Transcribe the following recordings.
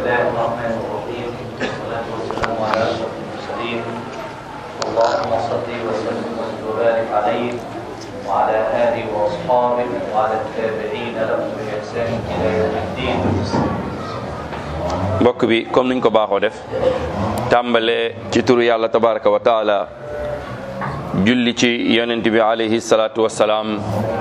الله الرحمن الرحيم والصلاة والسلام على أشرف المرسلين اللهم صل وسلم وبارك عليه وعلى آله وأصحابه وعلى التابعين لهم بإحسان إلى يوم الدين mbokk bi comme niñ ko baaxoo def tàmbale ci turu yàlla tabaraka wa taala julli ci yonent bi alayhi salaatu wassalaam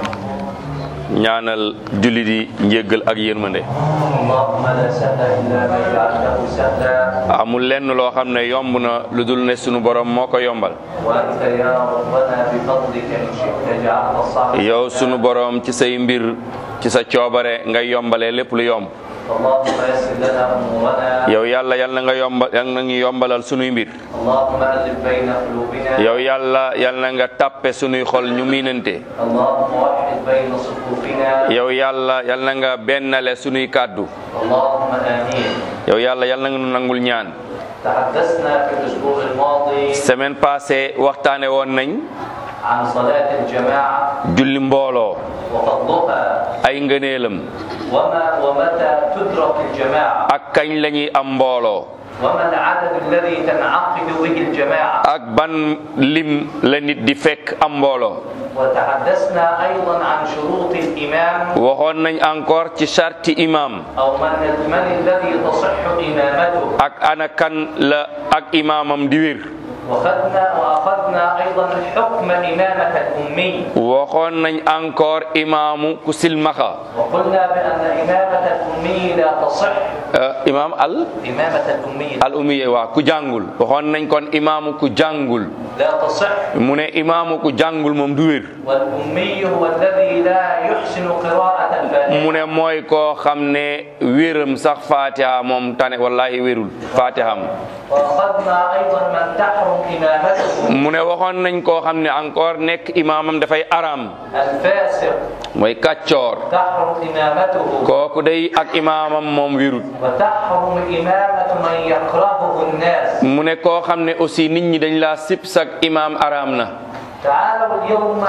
ñaanal julli di njéggal ak yërmande اللهم لا سهل إلا ما جعلته سهلا amul lenn loo xam ne yomb na lu dul ne sunu borom moo ko yombal وأنت يا ربنا بفضلك إن شئت جعلت الصعب yow sunu borom ci say mbir ci sa coobare nga yombalee lépp lu yomb اللهم يسر لنا أمورنا yow yàlla yal na nga yombal yal na ngi yombalal sunuy mbir اللهم ألف بين قلوبنا yow yàlla yal na nga tàppe sunuy xol ñu miinante اللهم وحد بين صفوفنا yow yàlla yal na nga bennale sunuy kàddu اللهم آمين yow yàlla yal na nga nu nangul ñaan تحدثنا في الأسبوع الماضي semaine passée waxtaane woon nañ عن صلاة الجماعة julli mbooloo وفضلها ay ngëneelam وما ومتى تدرك الجماعة ak kañ la ñuy am mbooloo وما العدد الذي تنعقد به الجماعة ak ban lim la nit di fekk am mbooloo وتحدثنا أيضا عن شروط الإمام waxoon nañ encore ci charti imam أو من من الذي تصح إمامته ak ana kan la ak imaamam di wér وخذنا وأخذنا أيضا حكم إمامة الأمي waxoon nañ encore imaamu ku silmaxa وقلنا بأن إمامة الأمي لا تصح Euh, imaam al إمامة الأمي al umiye waa ku jàngul waxoon nañ kon imaamu ku jàngul لا تصح mu ne imaamu ku jàngul moom du wér والأمي هو الذي لا يحسن قراءة الفاتحة mu ne mooy koo xam ne wéram sax fatiha moom tane wallahi wérul fatiham وأخذنا أيضا من تحرم إمامته mu ne waxoon nañ koo xam ne encore nekk imaamam dafay aram الفاسق mooy kàccoor تحرم إمامته kooku day ak imaamam moom wérul وتحرم إمامة من يكرهه الناس mu ne koo xam ne aussi nit ñi dañ laa sib sak imaam aram na تعالوا اليوم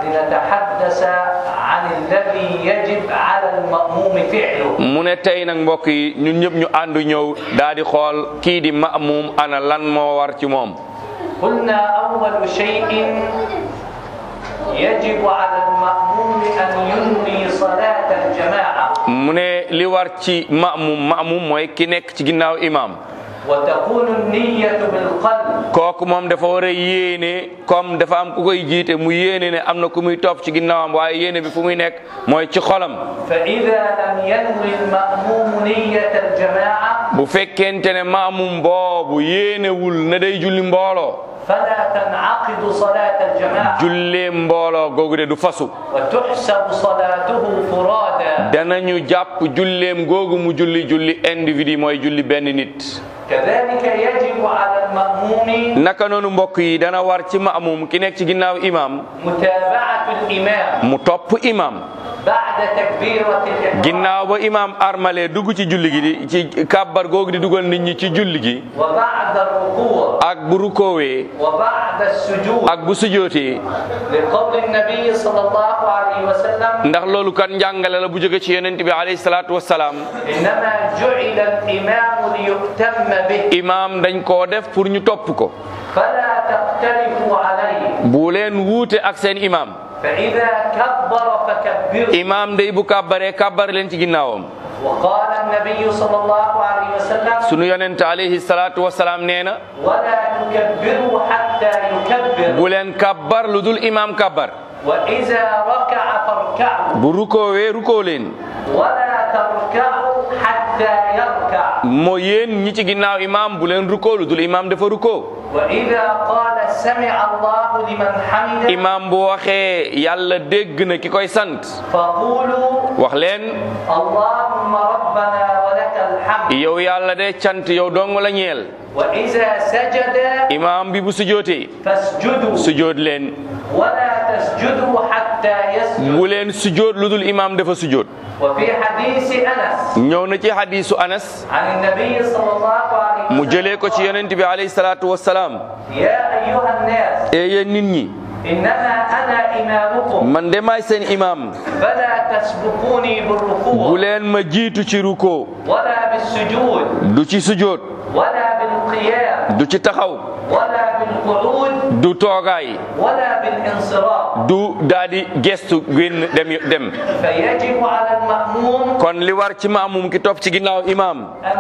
لنتحدث عن الذي يجب على المأموم فعله mu ne tey nag mbokk yi ñun ñëpp ñu àndu ñëw daal di xool kii di ma'muum ana lan moo war ci moom قلنا أول شيء يجب على المأموم أن ينوي صلاة الجماعة mu ne li war ci ma'muum ma'muum mooy ki nekk ci ginnaaw imaam وتكون النية بالقلب kooku moom dafa war a yéene comme dafa am ku koy jiite mu yéene ne am na ku muy topp ci ginnaawam waaye yéene bi fu muy nekk mooy ci xolam فإذا لم ينوي المأموم نية الجماعة bu fekkente ne ma'muum boobu yéenewul ne day julli mbooloo فلا تنعقد صلاة الجماعة jullee mbooloo googu de du fasu وتحسب صلاته فرادا danañu jàpp julleem googu mu julli julli individu mooy julli benn nit كذلك يجب على المأموم naka noonu mbokk yi dana war ci ma'muum ki nekk ci ginnaaw imaam متابعة الإمام mu topp imaam بعد تكبيرة الإحرام ginnaaw ba imaam armale dugg ci julli gi di ci kàbbar googu di dugal nit ñi ci julli gi وبعد الركوع ak bu rukoowee وبعد السجود ak bu sujootee لقول النبي صلى الله عليه وسلم ndax loolu kan njàngale la bu jóge ci yonent bi alayhi salaatu wassalaam إنما جعل الإمام ليؤتم به imaam dañ koo def pour ñu topp ko فلا تختلفوا عليه bu leen wuute ak seen imaam فإذا كبر فكبروا imaam day bu kàbbaree kàbbar leen ci ginnaawam وقال النبي صلى الله عليه وسلم sunu yonent alayhi salaatu wassalaam nee na ولا تكبروا حتى يكبر bu leen kàbbar lu dul imaam kàbbar وإذا ركع فاركعوا bu rukoowee rukoo leen ولا تركعوا حتى يركع moo yéen ñi ci ginnaaw imaam bu leen rukoo lu dul imaam dafa rukoo وإذا قال سمع الله لمن حمده imaam bu waxee yàlla dégg na ki koy sant فقولوا wax leen اللهم ربنا ولك الحمد yow yàlla de cant yow dong la ñeel وإذا سجد imaam bi bu sujootee فاسجدوا sujoot leen ولا تسجدوا حتى يسجد bu leen sujoot lu dul imaam dafa sujoot وفي حديث أنس ñëw na ci hadisu anas عن النبي صلى الله عليه mu وسلم jëlee ko ci yonent bi alayhi salaatu wassalaam يا أيها الناس e yéen nit ñi إنما أنا إمامكم man de maay seen imaam فلا تسبقوني bu بالركوع leen ma jiitu ci ruko ولا بالسجود du ci sujoot ولا بالقيام du ci taxaw ولا بالقعود du toogaay ولا بالانصراف du daal di gestu génn dem dem فيجب على المأموم kon li war ci maamum ki topp ci ginnaaw imaam أن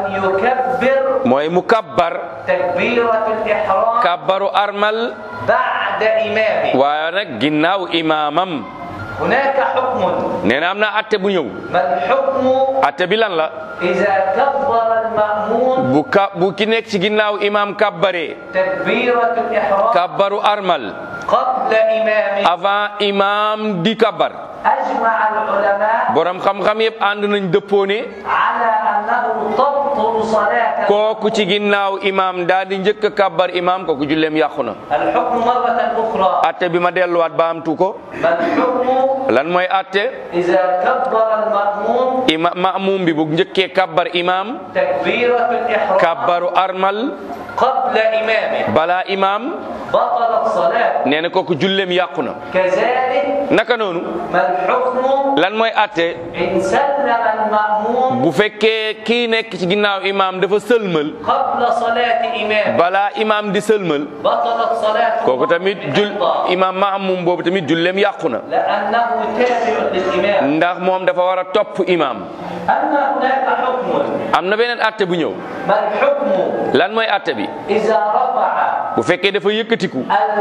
يكبر mooy mu kabbar تكبيرة الإحرام kabbaru armal بعد إمامه waaye nag ginnaaw imaamam هناك حكم nee na am na atte bu ñëw ما الحكم atte bi lan la إذا كبر المأموم bu ka bu ki nekk ci ginnaaw imaam kabbaree تكبيرة الإحرام kabbaru armal قبل إمامه avant imaam di kabbar أجمع العلماء borom xam-xam yëpp ànd nañ dëppoo ne على أنه تبطل صلاة kooku ci ginnaaw imaam daal di njëkk a kabbar imaam kooku julleem yàqu na الحكم مرة أخرى atte bi ma delluwaat ba amtu ko ما الحكم lan mooy atte إذا كبر المأموم ima maamum bi bu njëkkee kabbar imaam تكبيرة الإحرام kabbaru armal قبل إمامه balaa imaam بطلت صلاة nee na kooku julleem yàqu na كذلك naka noonu ما الحكم lan mooy atte إن سلم المأموم bu fekkee kii nekk ci ginnaaw imaam dafa sëlmal قبل صلاة إمامه balaa imaam di sëlmal بطلت صلاته kooku tamit jul بالإحضار. imaam maamum boobu tamit julleem yàqu na لأنه تابع للإمام ndax moom dafa war a topp imaam أما هناك حكم am na beneen atte bu ñëw ما الحكم lan mooy atte bi إذا رفع bu fekkee dafa yëkkatiku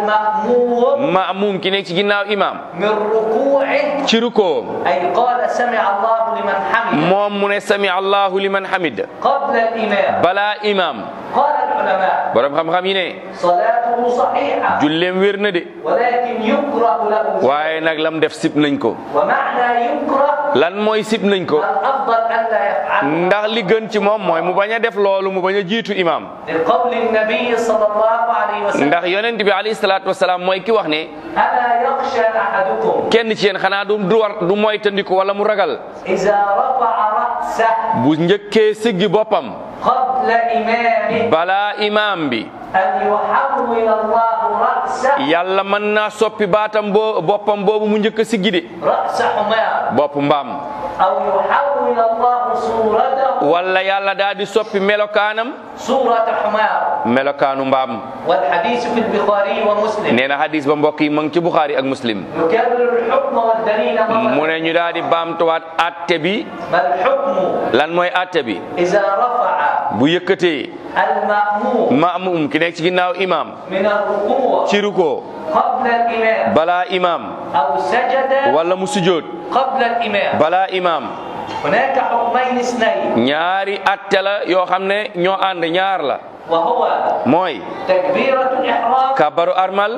المأموم maamum ki nekk ci ginnaaw imaam من ركوعه ci rukoom أي قال سمع الله لمن حمده moom mu ne sami allahu liman hamid قبل الإمام balaa imaam قال العلماء borom xam-xam yi ne صلاته صحيحة julleem wér na de ولكن يكره له waaye nag lam def sib nañ ko ومعنى يكره lan mooy sib nañ ko الأفضل ألا يفعل ndax li gën ci moom mooy mu bañ a def loolu mu bañ a jiitu imaam لقول النبي صلى الله عليه وسلم ndax yonent bi alayhi salaatu wasalaam mooy ki wax ne ألا يخشى أحدكم kenn ci yéen xanaa du du war du moytandiku wala mu ragal إذا رفع رأسه bu njëkkee siggi boppam قبل إمامه balaa imaam bi أن يحول الله رأسه yàlla mën naa soppi baatam boo boppam boobu mu njëkk a siggi de رأس حمار bopp mbaam أو يحول الله صورته wala yàlla daal di soppi melokaanam صورة حمار melokaanu mbaam والحديث في البخاري ومسلم nee na hadis ba mbokk yi ma ngi ci Buxaari ak Muslim يكرر الحكم والدليل mu مرة ne ñu daal di baamtuwaat atte bi ما الحكم lan mooy atte bi إذا رفع bu yëkkatee المأموم maamum ki nekk ci ginnaaw imaam من الركوع ci ruko قبل الإمام balaa imaam أو سجد wala mu sujjoot قبل الإمام balaa imaam هناك حكمين اثنين ñaari atte la yoo xam ne ñoo ànd ñaar la وهو mooy تكبيرة الإحرام kabaru armal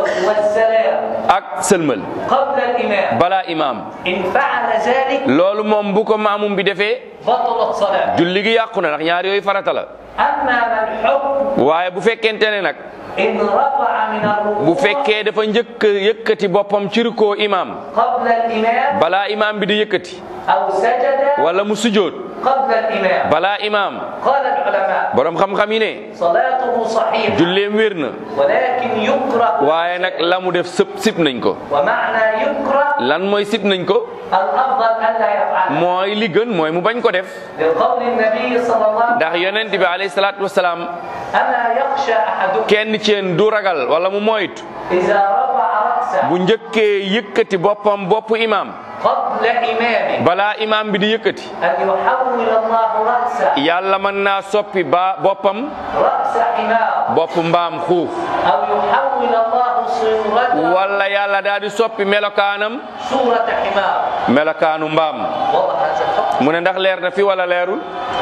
والسلام ak sëlmal قبل الإمام balaa imaam إن فعل ذلك loolu moom bu ko maamum bi defee بطلت صلاة julli gi yàqu na ndax ñaar yooyu farata la أما ما الحكم waaye bu fekkente ne nag إن رفع من bu الركوع fekkee dafa njëkk yëkkati boppam ci rukkoo imaam قبل الإمام balaa imaam bi di yëkkati أو سجد wala mu sujjoot قبل الإمام balaa imaam قال العلماء borom xam-xam yi ne صلاته صحيحة julleem wér na ولكن يكره waaye nag la mu def sëp sip nañ ko ومعنى يكره lan mooy sip nañ ko الأفضل ألا يفعل mooy li gën mooy mu bañ ko def لقول النبي صلى الله عليه ndax yonent bi alayhi salaatu wasalaam وسلم أما يخشى أحدكم kenn ci yéen du ragal wala mu moytu إذا رفع رأسه bu njëkkee yëkkati boppam boppu imaam قبل إمامه balaa imaam bi di yëkkati أن يحول الله رأسه yàlla mën naa soppi ba boppam رأس حمار bopp mbaam xuuf أو يحول الله صورته wala yàlla daal di soppi melokaanam صورة حمار melokaanu mbaam والله هذا الحكم mu ne ndax leer na fi wala leerul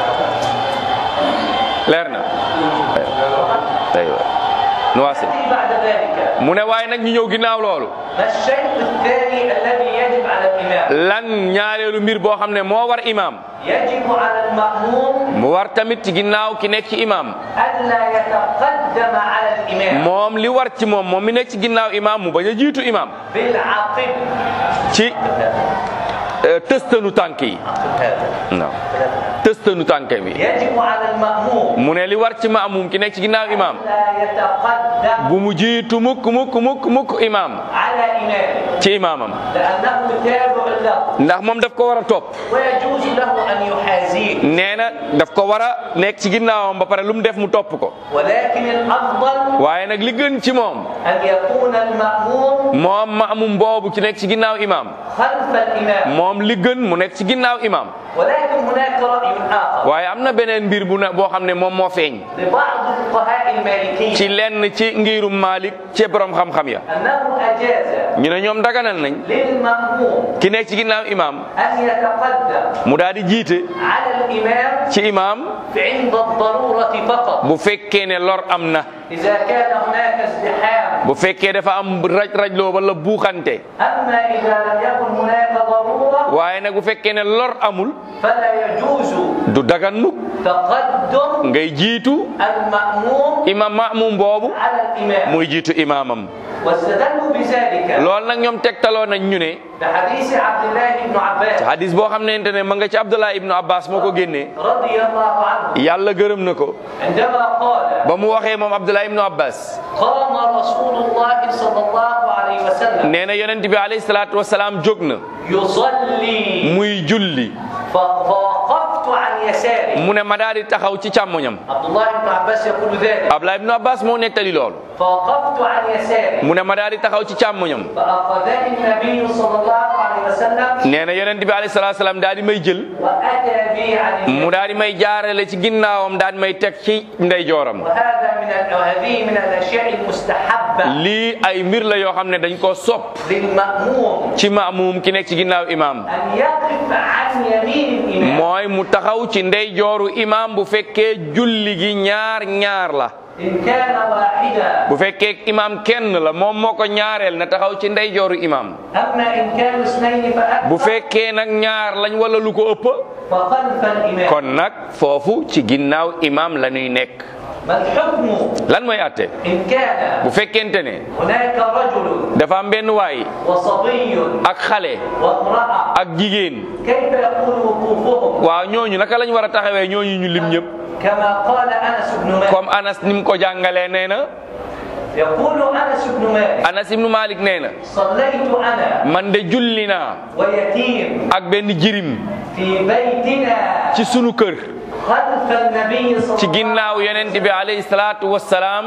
leer na aywa nuwaasi يأتي بعد ذلك mu ne waaye nag ñu ñëw ginnaaw loolu ما الشيء الثاني الذي يجب على الإمام lan ñaareelu mbir boo xam ne moo war imaam يجب على المأموم mu war tamit ci ginnaaw ki nekk ci imaam ألا يتقدم على الإمام moom li war ci moom moom mi nekk ci ginnaaw imaam mu bañ a jiitu imaam بالعقب ci euh, tëstanu tànk yi عقب هذا non tëstanu tànk bi يجب على المأموم mu ne li war ci maamum ki nekk ci ginnaaw imaam لا يتقدم bu mu jiitu mukk mukk mukk mukk imaam على إمامه ci imaamam لأنه تابع له ndax moom daf ko war a topp ويجوز له أن يحازيه nee na daf ko war a nekk ci ginnaawam ba pare lu mu def mu topp ko ولكن الأفضل waaye nag li gën ci moom أن يكون المأموم moom maamum boobu ki nekk ci ginnaaw imaam خلف الإمام moom li gën mu nekk ci ginnaaw imaam ولكن هناك رأي آخر waaye am na beneen mbir bu na boo xam ne moom moo feeñ لبعض فقهاء المالكية ci lenn ci ngirum Malik ci borom xam-xam ya أنه أجاز ñu ne ñoom daganal nañ للمأموم ki nekk ci ginnaaw imaam أن يتقدم mu daal di jiite على الإمام ci imaam عند الضرورة فقط bu fekkee ne lor am na إذا كان هناك ازدحام bu fekkee dafa am raj rajloo wala buuxante أما إذا لم يكن هناك ضرورة waaye nag bu fekkee ne lor amul فلا يجوز du dagan mukk تقدم ngay jiitu المأموم imam maamum boobu على الإمام muy jiitu imaamam واستدلوا بذلك loolu nag ñoom tegtaloo nañ ñu ne بحديث عبد الله بن عباس ci hadis boo xam ne ne ma nga ci Abdullah ibnu Abbas moo ko génnee رضي الله عنه yàlla gërëm na ko عندما قال ba mu waxee moom Abdullah ibnu Abbas قام رسول الله صلى الله عليه وسلم nee na yonent bi alayhi salaatu wasalaam jóg na يصلي muy julli ف- فوقفت عن يساره mu ne ma daal di taxaw ci càmmoñam عبد الله بن عباس يقول ذلك Abdullah ibnu Abbas moo nettali loolu فوقفت عن يساره mu ne ma daal di taxaw ci càmmoñam فأخذني النبي صلى الله عليه وسلم nee na yonent bi alayhi salaatu wasalaam daal di may jël وأتى بي عن mu اليمين daal di may jaarale ci ginnaawam daal di may teg ci ndeyjooram وهذا من ال- وهذه من الأشياء المستحبة lii ay mbir la yoo xam ne dañ koo sopp للمأموم ci maamum ki nekk ci ginnaaw imaam أن يقف عن يمين الإمام mooy mu taxaw ci ndeyjooru imaam bu fekkee julli gi ñaar ñaar la إن كان واحدا bu fekkee imaam kenn la moom moo ko ñaareel na taxaw ci ndeyjooru imaam أما إن كانوا اثنين bu فأكثر fekkee nag ñaar lañ wala lu ko ëpp فخلف الإمام kon nag foofu ci ginnaaw imaam la ñuy nekk ما الحكم lan mooy àtte إن كان bu fekkente ne هناك رجل dafa am benn waay وصبي ak xale وامرأة ak jigéen كيف يكون وقوفهم waaw ñooñu naka lañ war a taxawee ñooñu ñu lim ñëpp كما قال أنس بن مالك comme Anas ni mu ko jàngalee nee na يقول أنس بن مالك Anas ibnu Malik nee na صليت أنا man de julli naa ويتيم ak benn jirim في بيتنا ci sunu kër خلف النبي صلى ci الله عليه ginnaaw yonent bi alayhi salaatu wassalaam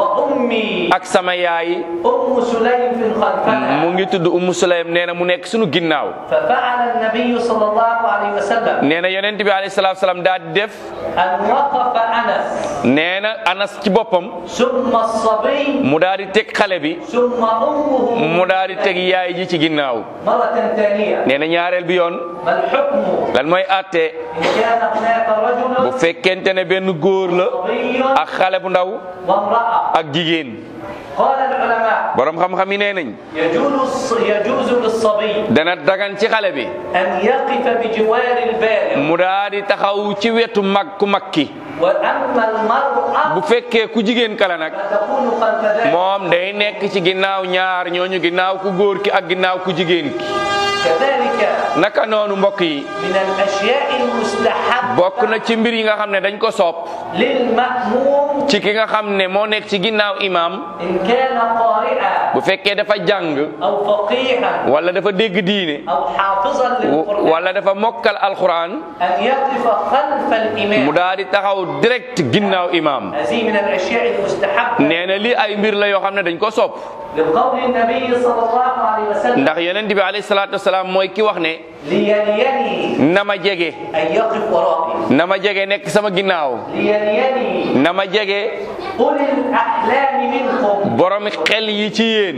وأمي ak sama yaay أم سليم في خلفنا mu ngi tudd Ummu Sulaym nee na mu nekk sunu ginnaaw ففعل النبي صلى الله عليه وسلم nee na yonent bi alayhi salaatu wassalaam daal di def أن وقف أنس nee na Anas ci boppam ثم الصبي mu daal di teg xale bi ثم أمه mu daal di teg yaay ji ci ginnaaw مرة ثانية nee na ñaareel bi yoon ما الحكم lan mooy àtte إن كان هناك رجل bu fekkente ne benn góor la صبي ak xale bu ndaw وامرأة ak jigéen قال العلماء borom xam-xam yi nee nañ يجوز الص- يجوز للصبي dana dagan ci xale bi أن يقف بجوار البالغ mu daal di taxaw ci wetu mag ku mag ki وأما المرأة bu fekkee ku jigéen kala nag فتكون خلف ذلك moom day nekk ci ginnaaw ñaar ñooñu ginnaaw ku góor ki ak ginnaaw ku jigéen ki كذلك naka noonu mbokk yi من الأشياء المستحبة bokk na ci mbir yi nga xam ne dañ ko sopp للمأموم ci ki nga xam ne moo nekk ci ginnaaw imaam إن كان قارئا bu fekkee dafa jàng أو فقيها wala dafa dégg diine أو حافظا w- للقرآن wala dafa mokkal alquran أن يقف خلف mu الإمام daal di taxaw direct ginnaaw imaam هذه من الأشياء المستحبة nee na lii ay mbir la yoo xam ne dañ ko sopp لقول النبي صلى الله عليه وسلم ndax yonent bi alayhi salaatu wasalaam mooy ki wax ne ليليني na ma jege أن يقف ورائي na ma jege nekk sama ginnaaw ليليني na ma jege أولي الأحلام منكم borom xel yi ci yéen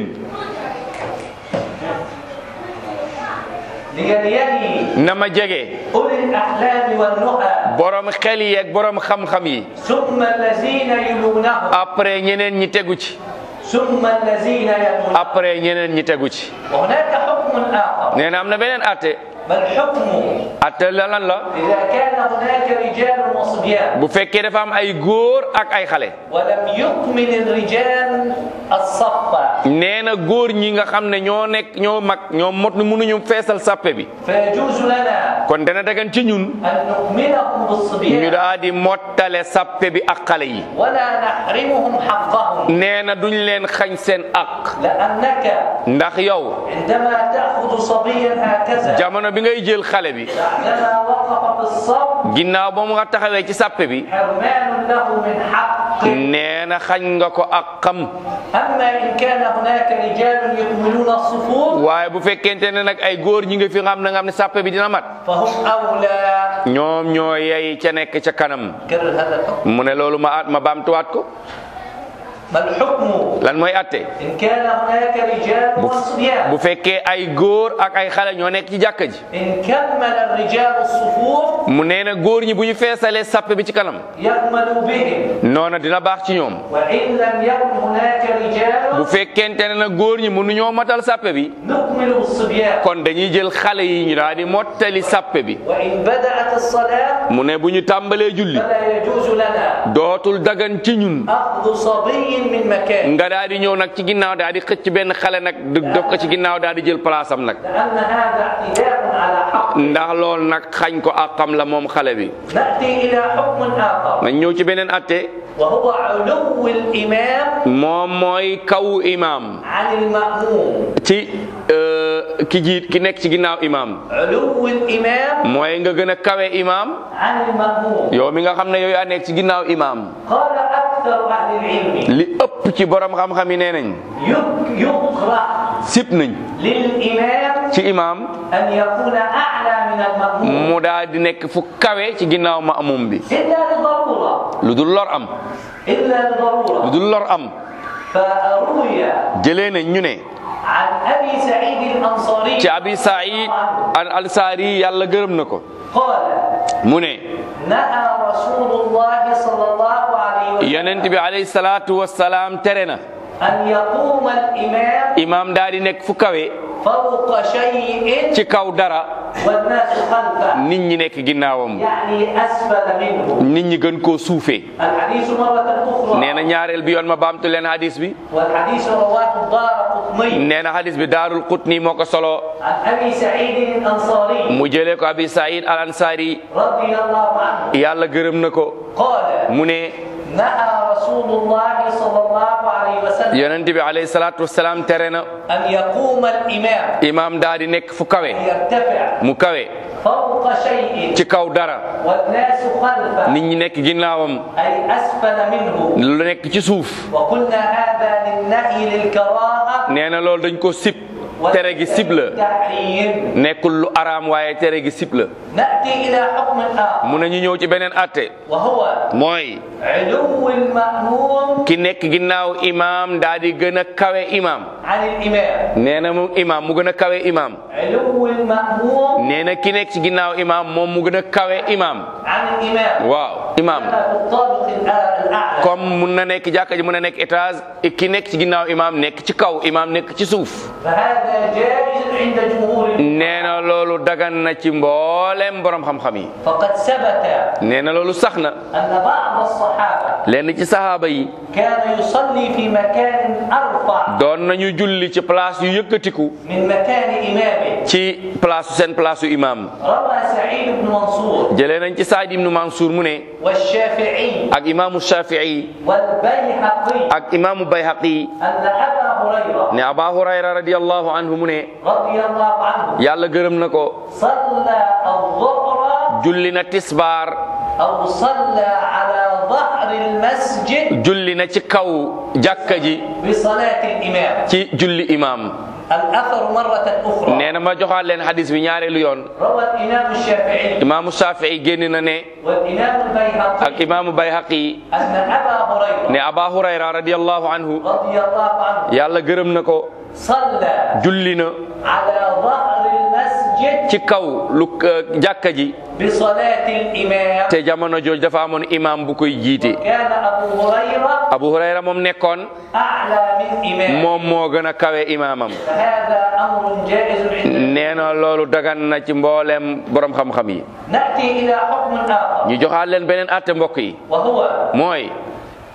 ليليني na ma jege أولي الأحلام والنهى borom xel yi ak borom xam-xam yi ثم الذين يلونهم après ñeneen ñi tegu ci ثم الذين يلونهم après ñeneen ñi tegu ci وهناك حكم آخر nee na am na beneen atte ما الحكم atte la lan la إذا كان هناك رجال وصبيان bu fekkee dafa am ay góor ak ay xale ولم يكمل الرجال الصف nee na góor ñi nga xam ne ñoo nekk ñoo mag ñoo mot ni mënuñu feesal sàppe bi فيجوز لنا kon dana dagan ci ñun أن نؤمنهم ñu بالصبيان daa di mottale sàppe bi ak xale yi ولا نحرمهم حقهم nee na duñ leen xañ seen ak لأنك ndax yow عندما تأخذ صبيا هكذا jamono bi ngay jël xale bi بعدما وقف في الصف ginnaaw ba mu nga taxawee ci sàppe bi حرمان له من حق nee na xañ nga ko ak xam أما إن كان هناك رجال يكملون الصفوف waaye bu fekkente ne nag ay góor ñi nga fi xam ne nga xam ne sàppe bi dina mat فهم أولى ñoom ñoo yey ca nekk ca kanam كرر هذا الحكم mu ne loolu ma ma baamtuwaat ko ما الحكم lan mooy atte إن كان هناك رجال وصبيان bu fekkee ay góor ak ay xale ñoo nekk ci jàkka ji إن كمل الرجال الصفوف mu nee na góor ñi bu ñu feesalee sàppe bi ci kanam يكمل بهم noona dina baax ci ñoom وإن لم يكن هناك bu رجال fekkente ne nag góor ñi mënuñoo matal sàppe bi نكمل بالصبيان kon dañuy jël xale yi ñu daal di mottali sàppe bi وإن بدأت الصلاة mu ne bu ñu tàmbalee julli فلا يجوز لنا dootul dagan ci ñun أخذ صبي من مكان nga daal di ñëw nag ci ginnaaw daal di xëcc benn xale nag du def ko ci ginnaaw daal di jël place am nag لأن هذا اعتداء على حق ndax loolu nag xañ ko àqam la moom xale bi نأتي إلى حكم آخر nañ ñëw ci beneen atte وهو علو الإمام moom mooy kaw imaam عن المأموم ci euh, ki jiit ki nekk ci ginnaaw imaam علو الإمام mooy nga gën a kawe imaam عن المأموم yow mi nga xam ne yow yaa nekk ci ginnaaw imaam قال أكثر أهل العلم li ëpp ci borom xam-xam yi nee nañ يك- يكره sip nañ للإمام ci imaam أن يكون أعلى من المأموم mu daal di nekk fu kawe ci ginnaaw maamum bi إلا لضرورة lu dul lor am إلا lu لضرورة dul lor am فروي jëlee nañ ñu ne عن أبي سعيد الأنصاري ci abi saïd al ansaari yàlla gërëm na ko قال mu ne نهى رسول الله صلى الله عليه وسلم yonent bi alayhi salaatu wassalaam tere na أن يقوم الإمام imaam daal di nekk fu kawe فوق شيء ci kaw dara والناس خلفه nit ñi nekk ginnaawam يعني أسفل منه nit ñi gën koo suufee الحديث مرة أخرى nee na ñaareel bi yoon ma baamtu leen hadis bi والحديث رواه الدار قطني nee na hadis bi daarul qutni moo ko solo عن أبي سعيد الأنصاري mu jëlee ko abi saïd al ansaari رضي الله عنه yàlla gërëm na ko قال mu ne نهى رسول الله صلى الله عليه وسلم yonent bi alayhi salaatu wassalaam tere na أن يقوم الإمام imaam daal di nekk fu kawe يرتفع mu kawe فوق شيء ci kaw dara والناس خلفه nit ñi nekk ginnaawam أي أسفل منه lu nekk ci suuf وقلنا هذا للنهي للكراهة nee na loolu dañ ko sib tere gi sib la والتحريم nekkul lu araam waaye tere gi sib la نأتي إلى حكم آخر mu ne ñu ñëw ci beneen atte وهو mooy علو المأموم ki nekk ginnaaw imaam daal di gën a kawe imaam عن الإمام nee na moom imaam mu gën a kawe imaam علو المأموم nee na ki nekk ci ginnaaw imaam moom mu gën a kawe imaam عن الإمام waaw imaam هذا في الطابق الأ- الأعلى comme mun na nekk jàkka ji mun na nekk étage ki nekk ci ginnaaw imaam nekk ci kaw imaam nekk ci suuf فهذا جائز عند جمهور العلماء. nee na loolu dagan na ci mboolem borom xam-xam yi فقد ثبت nee na loolu sax na أن بعض الصحابة lenn ci sahaaba yi كان يصلي في مكان أرفع doon nañu julli ci place yu yëkkatiku من مكان إمامه ci place seen place yu imaam روى سعيد بن منصور jëlee nañ ci Saïd ibnu Mansour mu ne والشافعي ak imaamu Shafii والبيهقي ak imaamu Bayhaqi أن أبا هريرة ne Aba Hurayra radiyallahu anhu mu ne رضي الله عنه yàlla gërëm na ko صلى الظهر julli na tisbaar أو صلى على ظهر المسجد julli na ci kaw jàkka ji بصلاة الإمام ci julli imaam الأثر مرة أخرى nee na ma joxaat leen hadis bi ñaareelu yoon روى الإمام الشافعي imaamu Shafii génn na ne والإمام ak البيهقي imaamu Bayhaqi أن أبا هريرة ne Aba Hurayra radiyallahu anhu رضي الله عنه yàlla gërëm na ko صلى julli na على ظهر المسجد ci kaw lu euh, jàkka ji بصلاة الإمام te jamono jooju dafa amoon imaam bu koy jiite كان أبو هريرة Abu Hurayra moom nekkoon أعلى من إمام moom moo gën a kawe imaamam فهذا أمر جائز عندنا nee na loolu dagan na ci mboolem borom xam-xam yi نأتي إلى حكم آخر ñu joxaat leen beneen àtte mbokk yi وهو mooy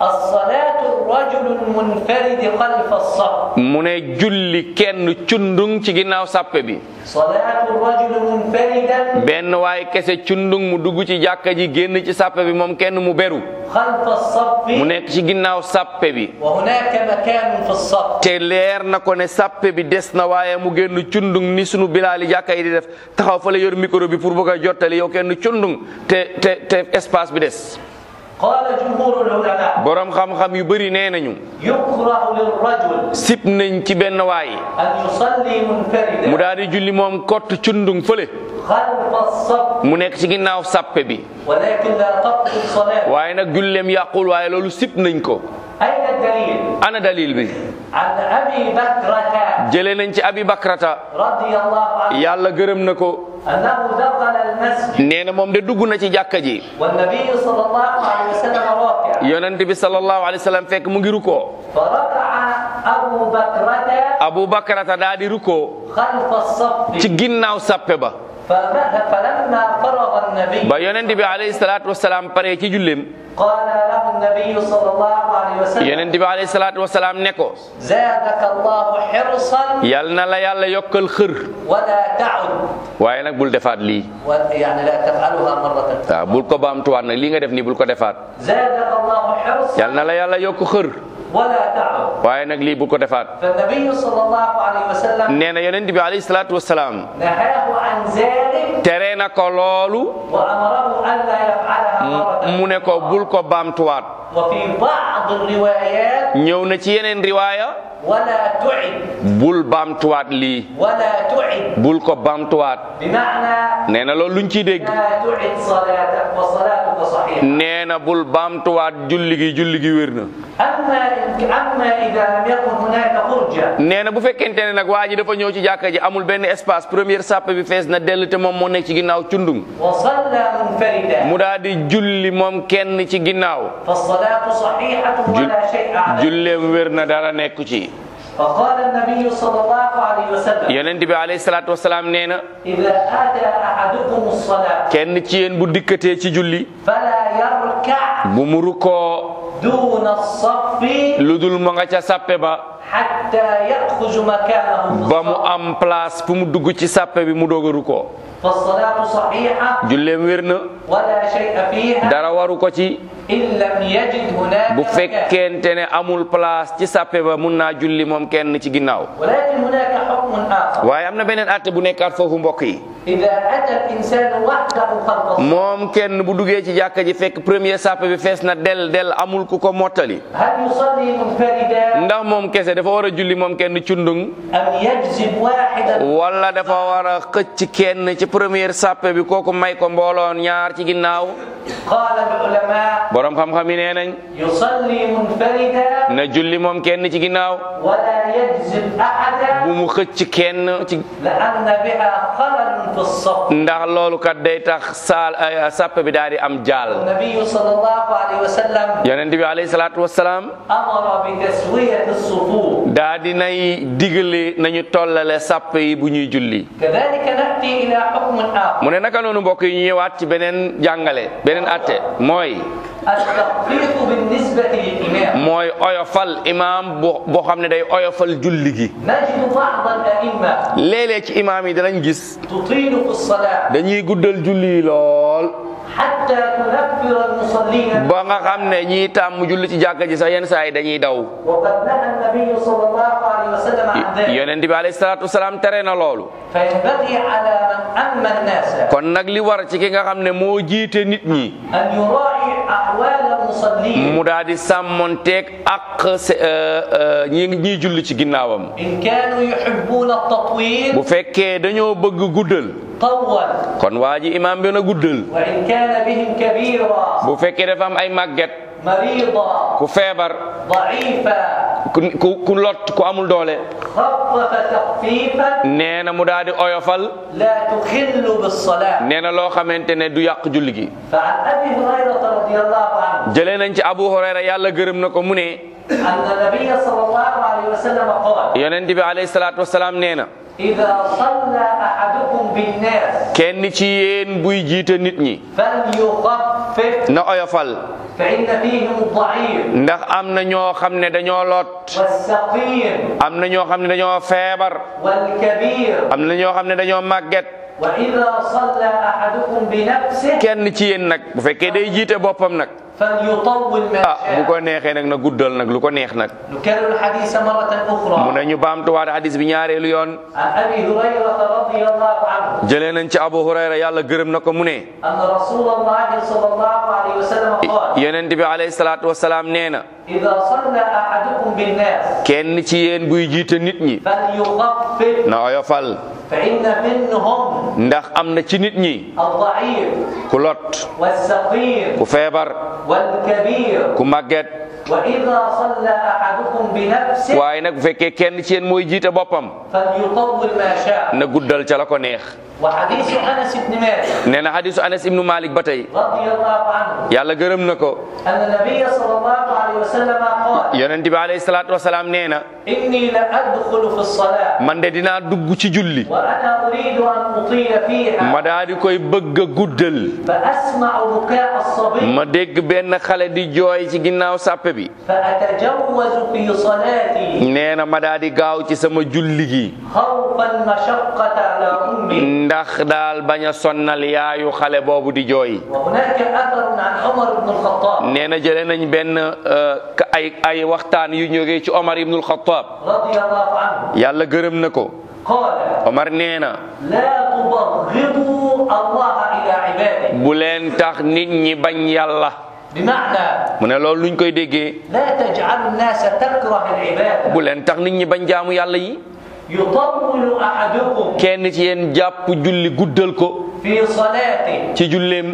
الصلاة الرجل المنفرد خلف الصف mu ne julli kenn cundung ci ginnaaw sàppe bi صلاة الرجل منفردا benn waay kese cundung mu dugg ci jàkka ji génn ci sàppe bi moom kenn mu beru خلف الصف mu nekk ci ginnaaw sàppe bi وهناك مكان في الصف te leer na ko ne sàppe bi des na waaye mu génn cundung ni sunu bilaali jàkka yi di def taxaw fa la yor micro bi pour bëgg a jottali yow kenn cundung te te te espace bi des قال جمهور العلماء borom xam-xam yu bëri nee nañu يكره للرجل sip nañ ci benn waay أن يصلي mu منفردا daal di julli moom kott cundung fële خلف الصف mu nekk ci ginnaaw sàppe bi ولكن لا تبطل صلاته waaye nag julleem yàqul waaye loolu sip nañ ko أين الدليل؟ ana dalil bi عن أبي بكرة jëlee nañ ci abi bakrata رضي الله عنه yàlla gërëm na ko أنه دخل المسجد nee na moom de dugg na ci jàkka ji والنبي صلى الله عليه وسلم راكع yonent bi sallallahu alayhi wa sallam fekk mu ngi rukkoo فركع أبو بكرة abu bakrata daa di rukkoo خلف الصف ci ginnaaw sàppe ba فمه- فلما فرغ النبي ba yonent bi alayhi salaatu wasalaam pare ci julleem قال له النبي صلى الله عليه وسلم yonent bi alayhi salaatu wasalaam ne ko زادك الله حرصا yal na la yàlla yokkal xër ولا تعد waaye nag bul defaat lii و- يعني لا تفعلها مرة waaw bul ko baamtuwaat nag lii nga def nii bul ko defaat زادك الله حرصا yal na la yàlla yokk xër ولا تعد waaye nag lii bul ko defaat فالنبي صلى الله عليه وسلم nee na yonent bi alayhi salaatu wasalaam نهاه عن ذلك tere na ko loolu وأمره ألا يفعلها مرة mu ne ko bul ko baamtuwaat وفي بعض الروايات ñëw na ci yeneen riwaaya ولا تعد bul baamtuwaat lii ولا تعد bul ko baamtuwaat بمعنى nee na loolu luñ ciy dégg لا تعد صلاتك وصلاتك صحيحة nee na bul baamtuwaat julli gi julli gi wér na أما إن- أما إذا لم يكن هناك فرجة nee na bu fekkente ne nag waa ji dafa ñëw ci jàkka ji amul benn espace première sàppe bi fees na dell te moom moo nekk ci ginnaaw cundum وصلى منفردا mu daal di julli moom kenn ci ginnaaw فالصلاة صحيحة جل- ولا شيء عليه julleem wér na dara nekku ci فقال النبي صلى الله عليه وسلم yonent bi alayhi salaatu wasalaam nee na إذا أتى أحدكم الصلاة kenn ci yéen bu dikkatee ci julli فلا يركع bu mu rukkoo دون الصف lu dul ma nga ca sàppe ba حتى يأخذ مكانه في ba mu الصف am place fu mu dugg ci sàppe bi mu doog a rukkoo فالصلاة صحيحة julleem wér na ولا شيء فيها dara waru ko ci إن لم يجد هناك bu مكان fekkente ne amul place ci sàppe ba mun naa julli moom kenn ci ginnaaw ولكن هناك حكم آخر waaye am na beneen àtte bu nekkaat foofu mbokk yi إذا أتى الإنسان وحده خلف الصف moom kenn bu duggee ci jàkka ji fekk premier sàppe bi fees na del del amul ku ko mottali هل يصلي منفردا ndax moom kese dafa war a julli moom kenn cundung أم يجذب واحدا wala dafa war a xëcc kenn ci première sàppe bi kooku may ko mbooloon ñaar ci ginnaaw قال العلماء borom xam-xam yi nee nañ يصلي منفردا na julli moom kenn ci ginnaaw ولا يجذب أحدا bu mu xëcc kenn ci لأن بها خلل في الصف ndax loolu kat day tax saal ay sàppe bi daal di am jaal النبي صلى الله عليه وسلم yonent bi alayhi salaatu wasalaam أمر بتسوية الصفوف daa di nay digale nañu tollale sàppe yi bu ñuy julli كذلك نأتي إلى حكم آخر mu ne naka noonu mbokk yi ñu ñëwaat ci beneen jàngale beneen atte mooy التخفيف بالنسبة للإمام mooy oyofal imaam bu boo xam ne day oyofal julli gi نجد بعض الأئمة léeg-léeg ci imaam yi danañ gis تطيل في الصلاة dañuy guddal julli yi lool حتى تنفر المصلين ba nga xam ne ñii tàmm julli ci jàkka ji sax yenn saa yi dañuy daw وقد نهى النبي صلى الله عليه وسلم عن ذلك yonent bi alayhi salaatu wasalaam tere na loolu فينبغي على من أما الناس kon nag li war ci ki nga xam ne moo jiite nit ñi أن يراعي أحوال المصلين mu daal di sàmmonteeg ak se- euh, euh, ñi ñiy julli ci ginnaawam إن كانوا يحبون التطويل bu fekkee dañoo bëgg guddal طول kon waa ji imaam bi na guddal وإن كان بهم كبيرا bu fekkee dafa am ay màgget مريضا ku feebar ضعيفا ku ku ku lot ku amul doole خفف تخفيفا nee na mu daal di oyofal لا تخل بالصلاة nee na loo xamante ne du yàq julli gi فعن أبي هريرة رضي الله عنه jëlee nañ ci Abu Hurayra yàlla gërëm na ko mu ne أن النبي صلى الله عليه وسلم قال yonent bi alayhi salaatu wasalaam nee na إذا صلى أحدكم بالناس kenn ci yéen buy jiite nit ñi فليخفف na oyofal فإن فيهم الضعيف ndax am na ñoo xam ne dañoo lot والسقيم am na ñoo xam ne dañoo feebar والكبير am na ñoo xam ne dañoo màgget وإذا صلى أحدكم بنفسه kenn ci yéen nag bu fekkee day jiite boppam nag فليطول ما ah bu ko شاء neexee nag na guddal nag lu ko neex nag نكرر الحديث مرة mu أخرى ne ñu baamtuwaat hadis bi ñaareelu yoon عن أبي هريرة رضي الله عنه jëlee nañ ci Abu Hurayra yàlla gërëm na ko mu ne أن رسول الله صلى الله عليه وسلم قال yonent bi alayhi salaatu wasalaam nee na إذا صلى أحدكم بالناس kenn ci yéen buy jiite nit ñi فليخفف na oyofal فإن منهم ndax am na ci nit ñi الضعيف ku lot والسقيم ku feebar والكبير ku màgget وإذا صلى أحدكم بنفسه waaye nag bu fekkee kenn ci yéen mooy jiite boppam فليطول ما شاء na guddal ca la ko neex وحديث أنس بن مالك nee na hadisu Anas ibnu Malik ba tey رضي الله عنه yàlla gërëm na ko أن النبي صلى الله عليه وسلم قال yonent bi alayhi salaatu wasalaam nee na إني لأدخل في الصلاة man de dinaa dugg ci julli وأنا أريد أن أطيل فيها ma daa di koy bëgg a guddal فأسمع بكاء الصبي ma dégg benn xale di jooy ci ginnaaw sàppe bi فأتجوز في صلاتي nee na ma daa di gaaw ci sama julli gi خوفا المشقة على أمي ndax daal bañ a sonnal yaayu xale boobu di jooy وهناك أثر عن عمر بن الخطاب nee na jëlee nañ benn euh, ka- ay ay waxtaan yu jógee ci Omar ibnul Xattaab رضي الله عنه yàlla gërëm na ko قال Omar nee na لا تبغضوا الله إلى عباده bu leen tax nit ñi bañ yàlla بمعنى mu ne loolu luñ koy déggee لا تجعل الناس تكره العبادة bu leen tax nit ñi bañ jaamu yàlla yi يطول أحدكم kenn ci yéen jàpp julli guddal ko في صلاته ci julleem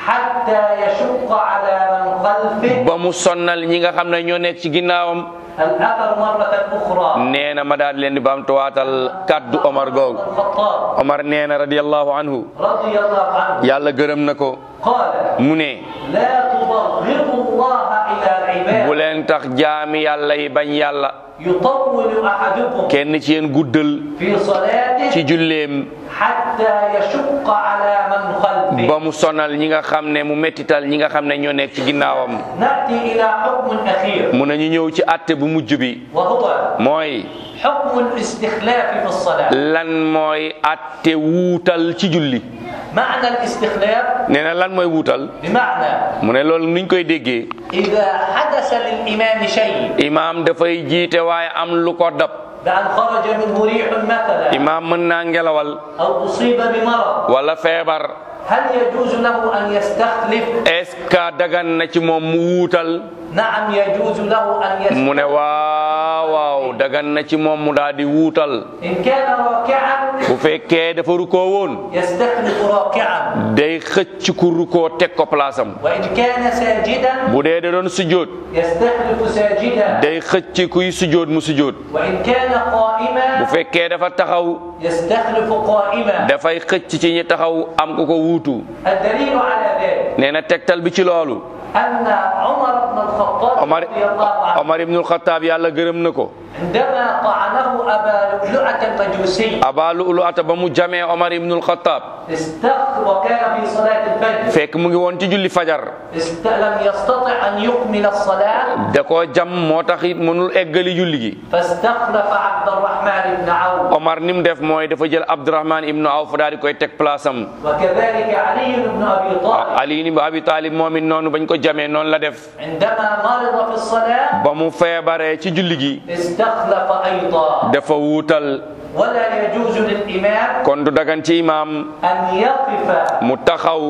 حتى يشق على من خلفه ba mu sonnal ñi nga xam ne ñoo nekk ci ginnaawam الأثر مرة أخرى nee na ma daal di leen di baamtuwaatal kàddu Omar googu الخطاب Omar nee na radiyallahu anhu رضي الله عنه yàlla gërëm na ko قال mu ne لا تبغضوا الله إلى bu العباد leen tax jaami yàlla yi bañ yàlla يطول أحدكم kenn ci yéen guddal في صلاته ci julleem حتى يشق على من خلفه ba mu sonal ñi nga xam ne mu mettital ñi nga xam ne ñoo nekk ci ginnaawam نأتي إلى حكم أخير mu ne ñu ñëw ci àtte bu mujj bi وهو mooy حكم الاستخلاف في الصلاة lan mooy àtte wuutal ci julli معنى الاستخلاف nee na lan mooy wuutal بمعنى mu ne loolu nuñ koy déggee إذا حدث للإمام شيء imaam dafay jiite waaye am lu ko dab بأن خرج منه ريح مثلا imaam mën naa ngelawal أو أصيب بمرض wala feebar هل يجوز له أن يستخلف؟ est-ce que dagan na ci moom mu wuutal نعم يجوز له أن mu ne يستخلف waaw waaw dagan na ci moom mu daal di wuutal إن كان راكعا bu fekkee dafa rukoo woon يستخلف راكعا day xëcc ku rukoo teg ko place am وإن كان ساجدا bu dee da doon sujjóot يستخلف ساجدا day xëcc kuy sujjóot mu sujjóot وإن كان bu قائما fekkee dafa taxaw يستخلف قائما dafay xëcc ci ñi taxaw am ku ko wuutu الدليل على ذلك nee na tegtal bi ci loolu أن عمر بن الخطاب Omar رضي الله عنه Omar ibnul Xattaab yàlla gërëm na ko عندما طعنه أبا لؤلؤة المجوسي Aba Lu'lu'ata ba mu jamee Omar ibnul Xattaab استخ وكان في صلاة الفجر fekk mu ngi woon ci julli fajar است... لم يستطع أن يكمل الصلاة da koo jam moo tax it mënul eggali julli gi فاستخلف عبد الرحمن بن عوف Omar ni mu def mooy dafa jël Abdurahman ibnu Awf daal di koy teg place am وكذلك علي بن أبي طالب Ali ibn Abi Talib moom it noonu bañ ko jamee noonu la def عندما مرض في الصلاة ba mu feebaree ci julli gi استخلف أيضا dafa wuutal ولا يجوز للإمام kon du dagan ci imaam أن يقف mu taxaw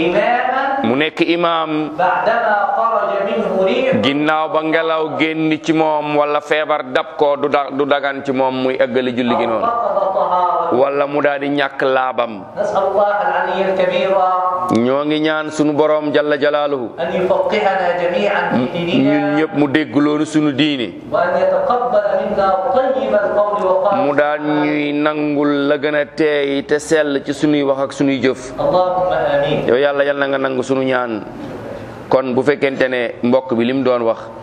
إماما mu nekk imaam بعدما خرج منه ريح ginnaaw ba ngelaw génn ci moom wala feebar dab ko du da du dagan ci moom muy eggali julli gi أو noonu فقد طهارته wala mu daal di ñàkk laabam نسأل الله العلي الكبير ñoo ngi ñaan sunu boroom jalla jalaaluhu أن يفقهنا جميعا في ñun ديننا ñëpp mu dégg loolu sunu diine وأن يتقبل منا طيب القول وقال mu daal ñuy nangul la gën a teey te sell ci sunuy wax ak sunuy jëf اللهم آمين yow yàlla yal na nga nangu sunu ñaan kon bu fekkente ne mbokk bi li mu doon wax